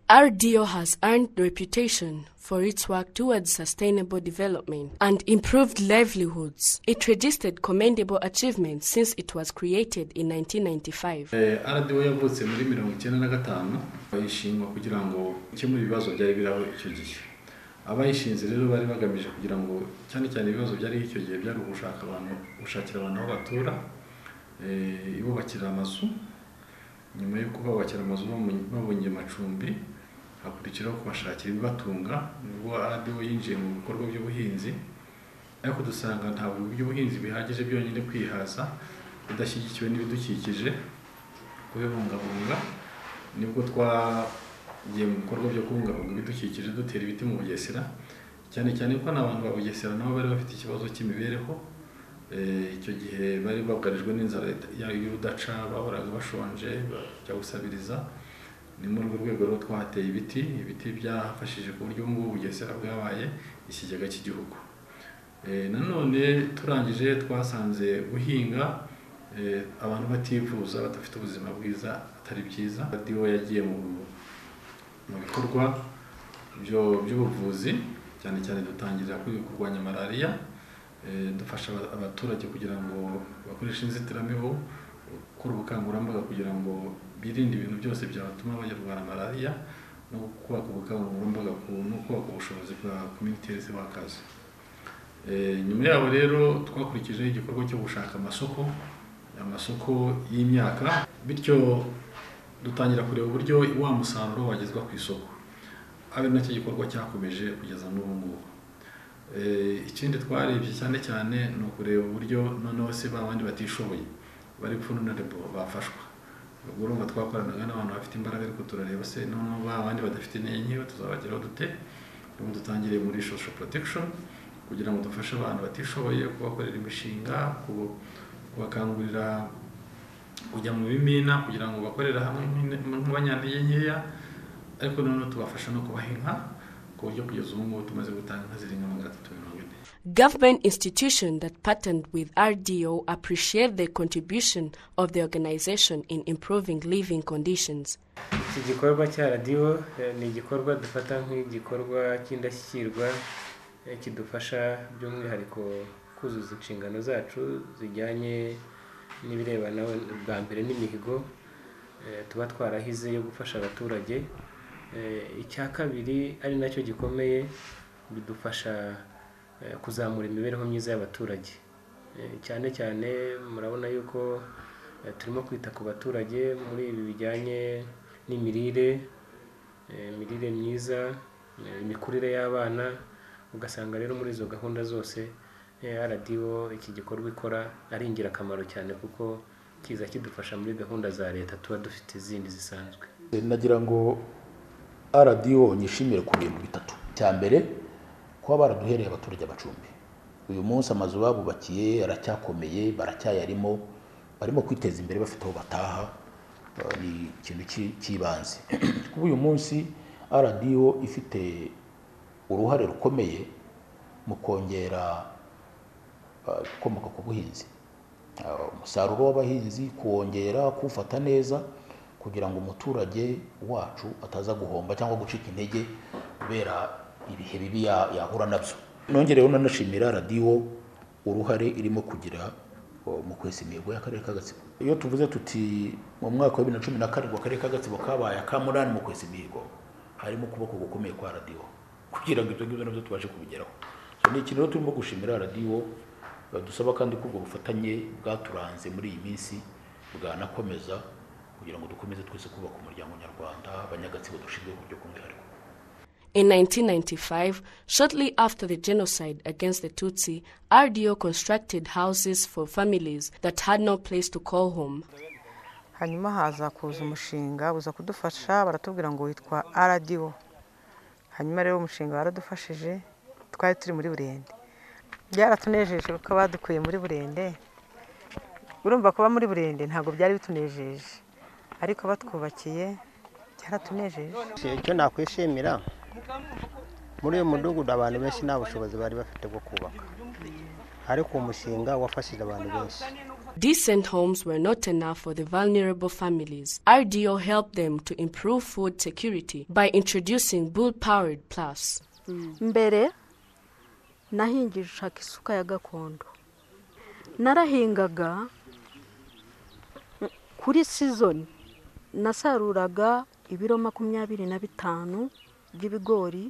RDO has earned reputation for its work towards sustainable development and improved livelihoods. It registered commendable achievements since it was created in 1995. Eh, RDO yavutse muri mirongo icyenda na gatanu bayishingwa kugira ngo ikemure ibibazo byari biraho icyo gihe abayishinze rero bari bagamije kugira ngo cyane cyane ibibazo byari icyo gihe byari ugushaka abantu gushakira abantu aho batura eh, ibubakira amazu nyuma yo kububakira amazu bamu- babonye amacumbi hakurikiraho kubashakira ibibatunga nibwo radiyo yinjiye mu bikorwa by'ubuhinzi ariko dusanga ntabwo by'ubuhinzi bihagije byonyine kwihaza bidashyigikiwe n'ibidukikije kubibungabunga nibwo twagiye mu bikorwa byo kubungabunga ibidukikije dutera ibiti mu bugesera cyane cyane ko n'abantu ba bugesera nabo bari bafite ikibazo cy'imibereho Eh, icyo gihe bari bugarijwe n'inzara ita- ya- y'urudaca bahoraga bashonje bajya gusabiriza ni muri urwo rwego rero twahateye ibiti ibiti byafashije ku buryo ubu ngubu bugesera bwabaye ikigega cy'igihugu Eh, nanone turangije twasanze guhinga eh, abantu bativuza badafite ubuzima bwiza atari byiza radiyo yagiye mu mu bikorwa byo- by'ubuvuzi cyane cyane dutangira kuri kurwanya malariya Eh, dufasha aba- abaturage kugira ngo bakoreshe inzitiramibu gukora ubukangurambaga kugira ngo birinde ibintu byose byatuma banyarwara malariya no kubaka ubukangurambaga ku- no kubaka ubushobozi bwa community health workers Eh, nyuma yaho rero twakurikijeho igikorwa cyo gushaka amasoko amasoko y'imyaka bityo dutangira kureba uburyo wa musaruro wagezwa ku isoko abe nacyo gikorwa cyakomeje kugeza n'ubu ngubu Eh, ikindi twarebye cyane cyane ni ukureba uburyo noneho se ba bandi batishoboye bari vulnerable bafashwa ubwo urumva twakoranaga n'abantu bafite imbaraga ariko turareba se noneho ba bandi badafite n'enye tuzabageraho dute ubu dutangiriye muri social protection kugira ngo dufashe abantu batishoboye kubakorera imishinga kubu- kubakangurira kujya mu bimina kugira ngo bakorere hamwe nk'ine- nk'abanyantege nkeya ariko noneho tubafasha no kubaha inka ku buryo kugeza ubu ngubu tumaze gutanga inka zirenga magana atatu mirongo ine Government institutions that partnered with RDO appreciate the contribution of the organization in improving living conditions. iki gikorwa cya radiyo eh, ni igikorwa dufata nk'igikorwa cy'indashyikirwa eh, kidufasha by'umwihariko kuzuza inshingano zacu zijyanye n'ibirebana bwa mbere n'imihigo eh, tuba twarahize yo gufasha abaturage Eh, icya kabiri ari nacyo gikomeye bidufasha eh, kuzamura imibereho myiza y'abaturage Eh, cyane cyane murabona yuko eh, turimo kwita ku baturage muri ibi bijyanye n'imirire eh, imirire myiza eh, imikurire y'abana ugasanga rero muri izo gahunda zose eh, radiyo iki gikorwa ikora ari ingirakamaro cyane kuko kiza kidufasha muri gahunda za leta tuba dufite izindi zisanzwe nagira ngo radiyo nyishimire ku bintu bitatu cya mbere kuba baraduhereye abaturage amacumbi uyu munsi amazu babubakiye aracyakomeye baracyayarimo barimo kwiteza imbere bafite aho bataha eh, ni ikintu cy'i- cy'ibanze kuba uyu munsi radiyo ifite uruhare rukomeye mu kongera eh, ibikomoka ku buhinzi Uh, umusaruro w'abahinzi kuwongera kuwufata neza kugira ngo umuturage wacu ataza guhomba cyangwa gucika intege kubera ibihe bibi ya- yahura nabyo nongereho nanashimira radiyo uruhare irimo kugira uh, mu kwesa imihigo y'akarere ka gatsibo iyo tuvuze tuti mu mwaka wa bibiri na cumi na karindwi akarere ka gatsibo kabaye akamunani mu kwesa imihigo harimo ukuboko gukomeye kwa radiyo kugira ngo ibyo ngibyo nabyo tubashe kubigeraho So, ni ikintu rero turimo gushimira radiyo dusaba kandi ko ubwo bufatanye bwaturanze muri iyi minsi bwanakomeza kugira ngo dukomeze twese kubaka umuryango nyarwanda abanyagatsiko dushinzwe ku buryo bw'umwihariko In 1995, shortly after the genocide against the Tutsi, RDO constructed houses for families that had no place to call home. hanyuma haza kuza umushinga uza kudufasha baratubwira ngo witwa aradiyo hanyuma rero umushinga waradufashije twari turi muri burende byaratunejeje kuko badukuye muri burende urumva kuba muri burende ntabwo byari bitunejeje ariko batwubakiye byaratunejeje icyo nakwishimira muri uyu mudugudu abantu benshi nta bushobozi bari bafite bwo kubaka ariko uwo mushinga wafashije abantu benshi Decent homes were not enough for the vulnerable families. RDO helped them to improve food security by introducing bull powered plows. mbere nahingishaga isuka ya gakondo narahingaga kuri sizoni nasaruraga ibiro makumyabiri na bitanu by'ibigori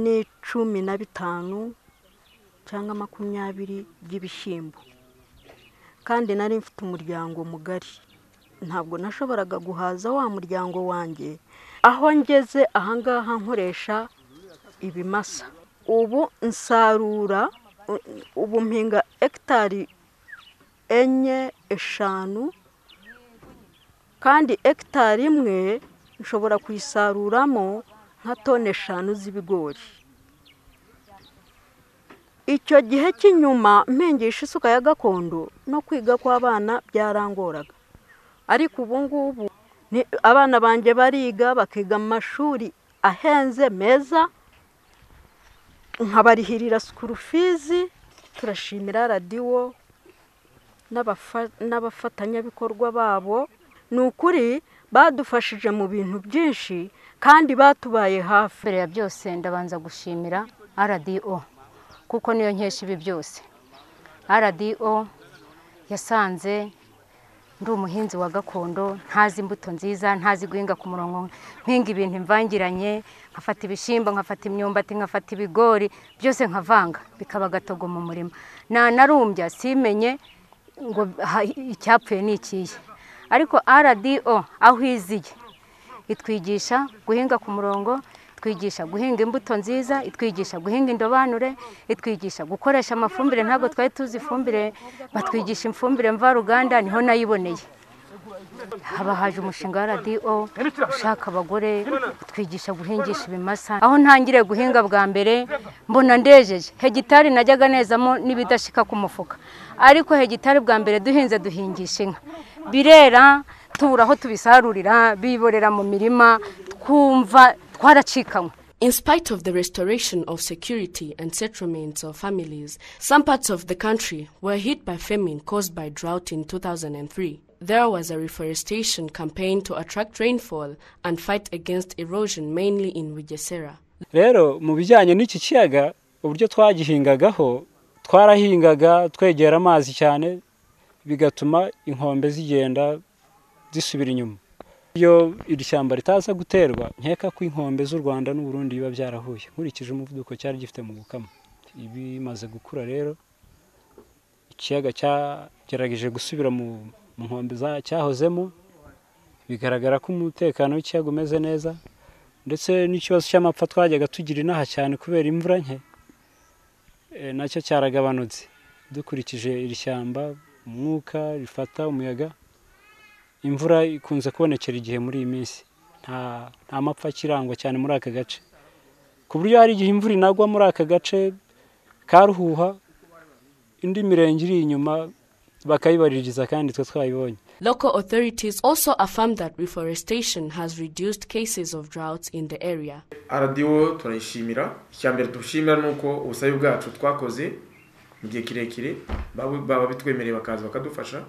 n'icumi na bitanu cyangwa makumyabiri by'ibishyimbo kandi nari mfite umuryango mugari ntabwo nashoboraga guhaza wa muryango wanjye aho ngeze ahangaha nkoresha ibimasa ubu nsarura u- ubu mpinga hegitari enye eshanu kandi hegitari imwe nshobora kuyisaruramo nka toni eshanu z'ibigori icyo gihe cy'inyuma mpengisha isuka ya gakondo no kwiga kw'abana byarangoraga ariko ubu ngubu ni- abana banjye bariga bakiga mu mashuri ahenze meza nkabarihirira sikuru fizi turashimira radiyo n'abafa- n'abafatanyabikorwa babo ni ukuri badufashije mu bintu byinshi kandi batubaye hafi mbere ya byose ndabanza gushimira rdo kuko niyo nkesha ibi byose rdo yasanze ndi umuhinzi wa gakondo ntazi imbuto nziza ntazi guhinga ku murongo nkinga ibintu mvangiranye nkafata ibishyimbo nkafata imyumbati nkafata ibigori byose nkavanga bikaba agatogo mu murima nanarumbya simenye ngo ha- icyapfuye ni ikihe ariko rdo aho iziye itwigisha guhinga ku murongo itwigisha guhinga imbuto nziza itwigisha guhinga indobanure itwigisha gukoresha amafumbire ntabwo twari tuzi ifumbire batwigisha imfumbire mvaruganda niho nayiboneye haba haje umushinga wa radiyo ushaka abagore utwigisha guhingisha ibimasa aho ntangiriye guhinga bwa mbere mbona ndejeje hegitari najyaga nezamo n'ibidashika ku mufuka ariko hegitari bwa mbere duhinze duhingisha inka birera tubura aho tubisarurira biborera mu mirima twumva twaracikanywe In spite of the restoration of security and settlements of families, some parts of the country were hit by famine caused by drought in 2003. There was a reforestation campaign to attract rainfall and fight against erosion, mainly in Wigesera. rero mu bijyanye n'iki kiyaga uburyo twagihingagaho twarahingaga twegera amazi cyane bigatuma inkombe zigenda zisubira inyuma iyo iri shyamba ritaza guterwa nkeka ko inkombe z'u rwanda n'u Burundi biba byarahuye nkurikije umuvuduko cyari gifite mu gukama ibimaze gukura rero ikiyaga cyagerageje gusubira mu mu nkombe za- cyahozemo bigaragara ko umutekano w'ikiyaga umeze neza ndetse n'ikibazo cy'amapfa twajyaga tugira inaha cyane kubera imvura nke eh, nacyo cyaragabanutse dukurikije iri shyamba umwuka rifata umuyaga imvura ikunze kubonekera igihe muri iyi minsi nta nta mapfa akirangwa cyane muri aka gace ku buryo hari igihe imvura inagwa muri aka gace ka ruhuha indi mirenge iri inyuma bakayibaririza kandi twe twayibonye Local authorities also affirm that reforestation has reduced cases of droughts in the area. aradiyo turayishimira icya mbere dushimira ni uko ubusabe bwacu twakoze mu gihe kirekire baba baba bitwemereye bakaza bakadufasha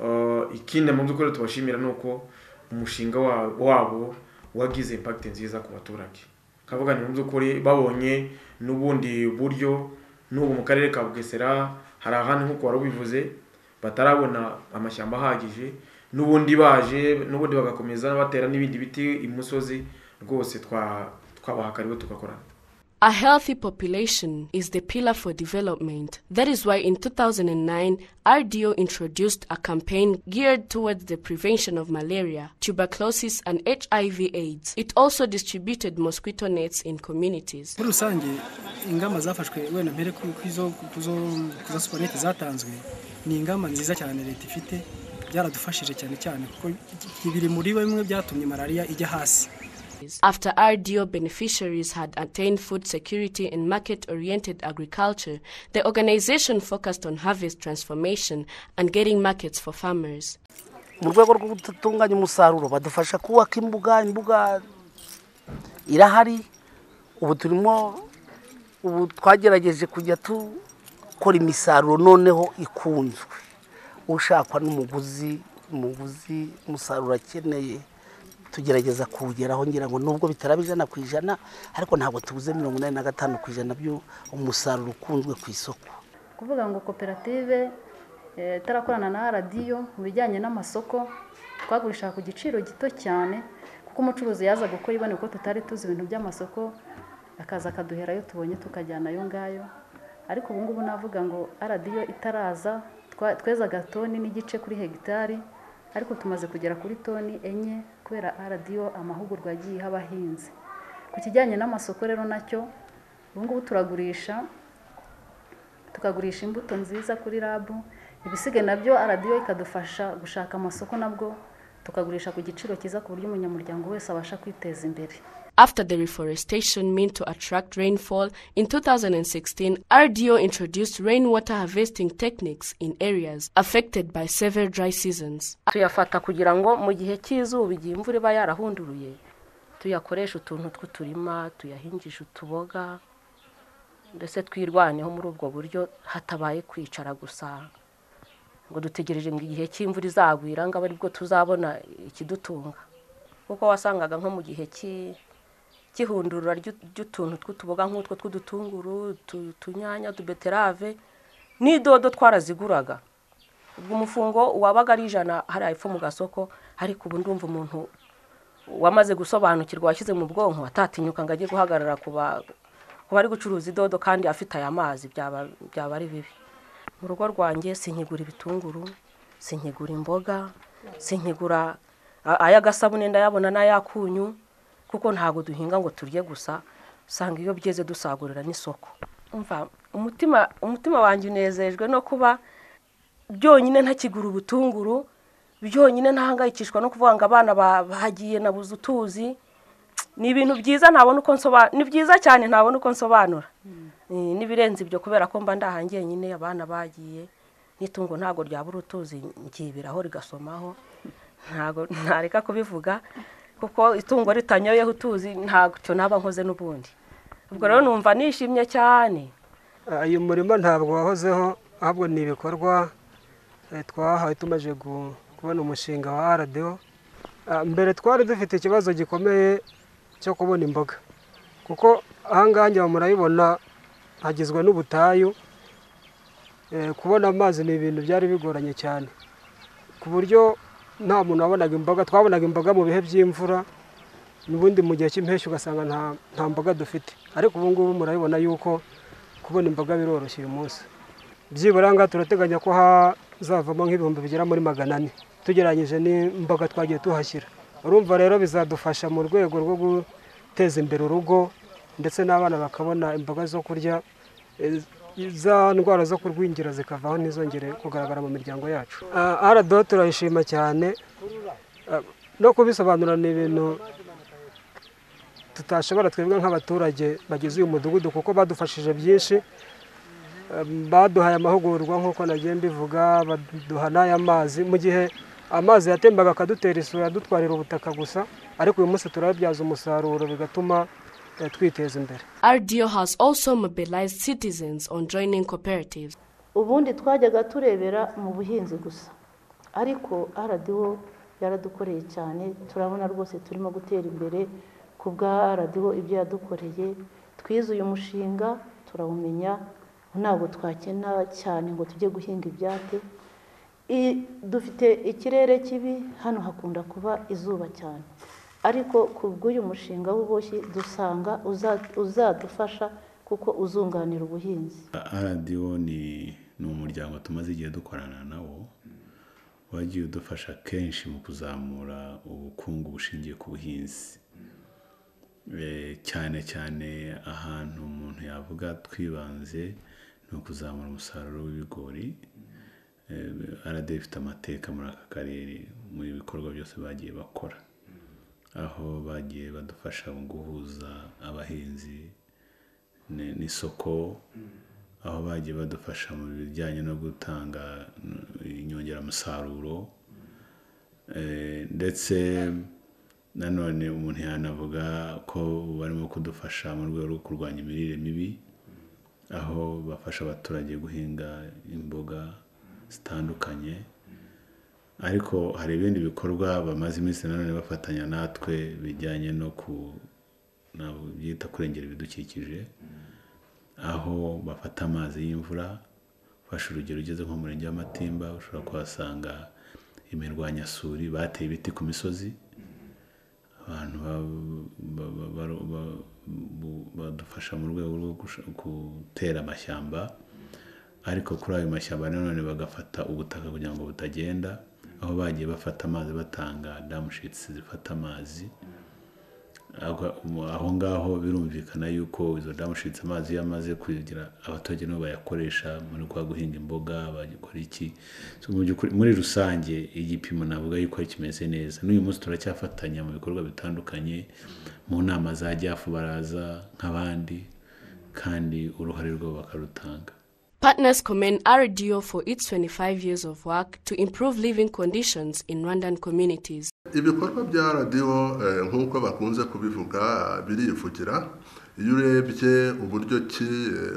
Eh, ikindi mu by'ukuri tubashimira ni uko umushinga wa- wabo wagize impakiti nziza ku baturage kavuga ni mu by'ukuri babonye n'ubundi buryo n'ubu mu karere ka bugesera hari ahantu nk'uko wari ubivuze batarabona amashyamba ahagije n'ubundi baje n'ubundi bagakomeza batera n'ibindi biti imusozi rwose twa- twabahakariwe tugakorana A healthy population is the pillar for development. That is why in 2009, RDO introduced a campaign geared towards the prevention of malaria, tuberculosis, and HIV/AIDS. It also distributed mosquito nets in communities. muri rusange ingamba zafashwe wenda mpere ku ku izo- ku zo- ku za supanete zatanzwe ni ingamba nziza cyane leta ifite byaradufashije cyane cyane kuko biri muri bimwe byatumye malariya ijya hasi After RDO beneficiaries had attained food security and market oriented agriculture, the organization focused on harvest transformation and getting markets for farmers. mu rwego rwo gutunganya umusaruro badufasha kubaka imbuga imbuga irahari ubu turimo ubu twagerageje kujya tu gukora imisaruro noneho ikunzwe ushakwa n'umuguzi umuguzi umusaruro akeneye tugerageza kuwugeraho ngira ngo nubwo bitaraba ijana ku ijana ariko ntabwo tubuze mirongo inani na gatanu ku ijana by'umusaruro ukunzwe ku isoko kuvuga ngo koperative eh, itarakorana na radiyo mu bijyanye n'amasoko twagurishaga ku giciro gito cyane kuko umucuruzi yaza gukora ibone ko tutari tuzi ibintu by'amasoko akaza akaduherayo tubonye tukajyana ayo ngayo ariko ubu ngubu navuga ngo radiyo itaraza twa- twezaga toni n'igice kuri hegitari ariko tumaze kugera kuri toni enye kubera radiyo amahugurwa yagiye iha abahinzi ku kijyanye n'amasoko rero nacyo ubu ngubu turagurisha tukagurisha imbuto nziza kuri rabu ibisigaye nabyo radiyo ikadufasha gushaka amasoko nabwo tukagurisha ku giciro cyiza ku buryo umunyamuryango wese abasha kwiteza imbere After the reforestation meant to attract rainfall, in 2016, RDO introduced rainwater harvesting techniques in areas affected by severe dry seasons. tuyafata kugira ngo mu gihe cy'izuba igihe imvura iba yarahunduruye tuyakoreshe utuntu tw'uturima tuyahingishe utuboga ndetse twirwaneho muri ubwo buryo hatabaye kwicara gusa ngo dutegereje ngo igihe cy'imvura izagwira ngo abe aribwo tuzabona ikidutunga kuko wasangaga nko mu gihe cy'i- cy'ihundurura ry'u- ry'utuntu tw'utuboga nk'utwo tw'udutunguru utu- utunyanya utubeterave n'idodo twaraziguraga ubwo umufungo wabaga ari ijana hariya epfo mu gasoko ariko ubu ndumva umuntu wamaze gusobanukirwa washyize mu bwonko atatinyuka ngo ajye guhagarara ku ba- ku bari gucuruza idodo kandi afite aya mazi byaba byaba ari bibi mu rugo rwanjye sinkigura ibitunguru sinkigura imboga sinkigura a- ay'agasabune ndayabona n'ay'akunyu kuko ntabwo duhinga ngo turye gusa usanga iyo byeze dusagurira n'isoko umva umutima umutima wanjye unezejwe no kuba byonyine ntakigura ubutunguru byonyine ntahangayikishwa no kuvuga ngo abana ba- bahagiye nabuze utuzi ni ibintu byiza ntabona uko nsobanura ni byiza cyane ntabona uko nsobanura Eh, n'ibirenze ibyo kubera ko mba ndahangiye nyine abana bagiye n'itungo ntabwo ryabura utuzi ryibiraho rigasomaho ntabwo ntareka kubivuga kuko itungo ritanyoyeho utuzi ntacyo naba nkoze n'ubundi ubwo rero numva nishimye cyane uyu murimo ntabwo wahozeho ahubwo ni ibikorwa eh, twahawe tumaze gu- kubona umushinga wa radiyo mbere twari dufite ikibazo gikomeye cyo kubona imboga kuko ahangaha njya murabibona hagizwe n'ubutayu Eh, kubona amazi ni ibintu byari bigoranye cyane ku buryo nta muntu wabonaga imboga twabonaga imboga mu bihe by'imvura ubundi mu gihe cy'impeshyi ugasanga nta nta mboga dufite ariko ubu ngubu murabibona yuko kubona imboga biroroshye uyu munsi byibura ngaha turateganya ko hazavamo nk'ibihumbi bigera muri magana ane tugereranyije n'imboga twagiye tuhashyira urumva rero bizadufasha mu rwego rwo guteza imbere urugo ndetse n'abana bakabona imboga zo kurya eh, za ndwara zo kurwingira zikavaho ntizongere kugaragara mu miryango yacu Ah, rdo turayishima cyane Ah, no kubisobanura ni ibintu tutashobora twebwe nk'abaturage bagize uyu mudugudu kuko badufashije byinshi Um, baduhaye amahugurwa nk'uko nagiye mbivuga baduha n'aya mazi mu gihe amazi yatembaga akadutera isuri adutwarira ubutaka gusa ariko uyu munsi turayabyaza umusaruro bigatuma eh, twiteza imbere RDO has also mobilized citizens on joining cooperatives. ubundi twajyaga turebera mu buhinzi gusa ariko radiyo yaradukoreye cyane turabona rwose turimo gutera imbere ku bwa radiyo ibyo yadukoreye twize uyu mushinga turawumenya ntabwo twakena cyane ngo tujye guhinga ibyate I- dufite ikirere kibi hano hakunda kuba izuba cyane ariko ku bw'uyu mushinga w'ububoshyi dusanga uza- uzadufasha kuko uzunganira ubuhinzi radiyo ni ni umuryango tumaze igihe dukorana nawo wagiye udufasha kenshi mu kuzamura ubukungu bushingiye ku buhinzi Eh, cyane cyane ahantu umuntu yavuga twibanze ni ukuzamura umusaruro w'ibigori radiyo ifite amateka muri aka karere mu bikorwa byose bagiye bakora aho bagiye badufasha mu guhuza abahinzi ni- n'isoko aho bagiye badufasha mu bijyanye no gutanga mm, inyongeramusaruro Eh, ndetse nanone umuntu yanavuga ko barimo kudufasha mu rwego rwo kurwanya imirire mibi aho bafasha abaturage guhinga imboga zitandukanye ariko hari ibindi bikorwa bamaze iminsi nanone bafatanya natwe bijyanye no ku byita kurengera ibidukikije aho bafata amazi y'imvura ufashe urugero ugeze nko mu murenge w'amatimba ushobora kuhasanga imirwanyasuri bateye ibiti ku misozi abantu badufasha mu rwego rwo gutera amashyamba ariko kuri ayo mashyamba nanone bagafata ubutaka kugira ngo butagenda aho bagiye bafata amazi batanga damushitsi zifata amazi aho ngaho birumvikana yuko izo damushitsi amazi iyo amaze kugira abaturage nibo bayakoresha muri kwa guhinga imboga bagikora iki muri rusange igipimo navuga yuko kimeze neza n'uyu munsi turacyafatanya mu bikorwa bitandukanye mu nama za jafu baraza nk'abandi kandi uruhare rwabo bakarutanga Partners commend RDO for its 25 years of work to improve living conditions in Rwandan communities. ibikorwa bya radiyo nk'uko bakunze kubivuga birivugira iyo urebye uburyo ki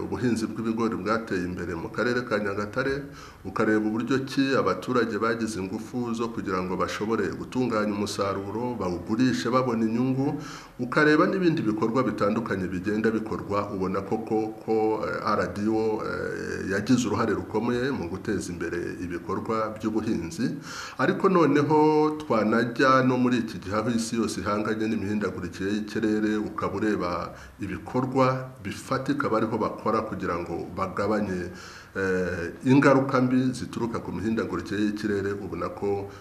ubuhinzi bw'ibigori bwateye imbere mu karere ka nyagatare ukareba uburyo ki abaturage bagize ingufu zo kugira ngo bashobore gutunganya umusaruro bawugurishe babona inyungu ukareba n'ibindi bikorwa bitandukanye bigenda bikorwa ubona koko ko radiyo yagize uruhare rukomeye mu guteza imbere ibikorwa by'ubuhinzi ariko noneho twanajya no muri iki gihe aho isi yose ihanganye n'imihindagurikire y'ikirere ukaba ureba ibikorwa bifatika bariho bakora kugira ngo bagabanye ingaruka mbi zituruka ku mihindagurikire y'ikirere ubona ko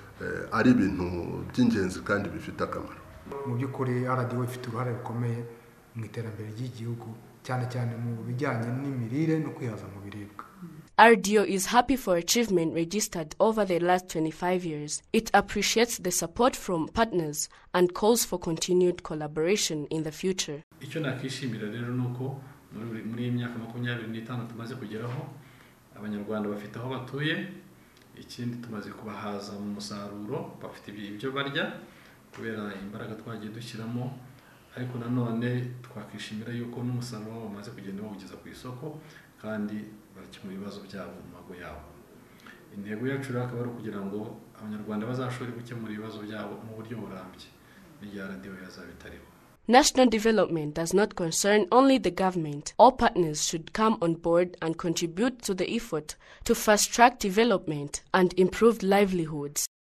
ari ibintu by'ingenzi kandi bifite akamaro mu by'ukuri radiyo ifite uruhare rukomeye mu iterambere ry'igihugu cyane cyane mu bijyanye n'imirire no kwihaza mu biribwa RDO is happy for achievement registered over the last 25 years. It appreciates the support from partners and calls for continued collaboration in the future. icyo nakishimira rero ni uko muri muri iyi myaka makumyabiri n'itanu tumaze kugeraho abanyarwanda bafite aho batuye ikindi tumaze kubahaza mu musaruro bafite ibyo barya kubera imbaraga twagiye dushyiramo ariko nanone twakishimira yuko n'umusaruro wabo bamaze kugenda bawugeza ku isoko kandi barakemura ibibazo byabo mu mago yabo intego yacu rero akaba ari ukugira ngo abanyarwanda bazashobore gukemura ibibazo byabo mu buryo burambye n'irya radiyo yazaba itariho National development does not concern only the government. All partners should come on board and contribute to the effort to fast track development and improve livelihoods.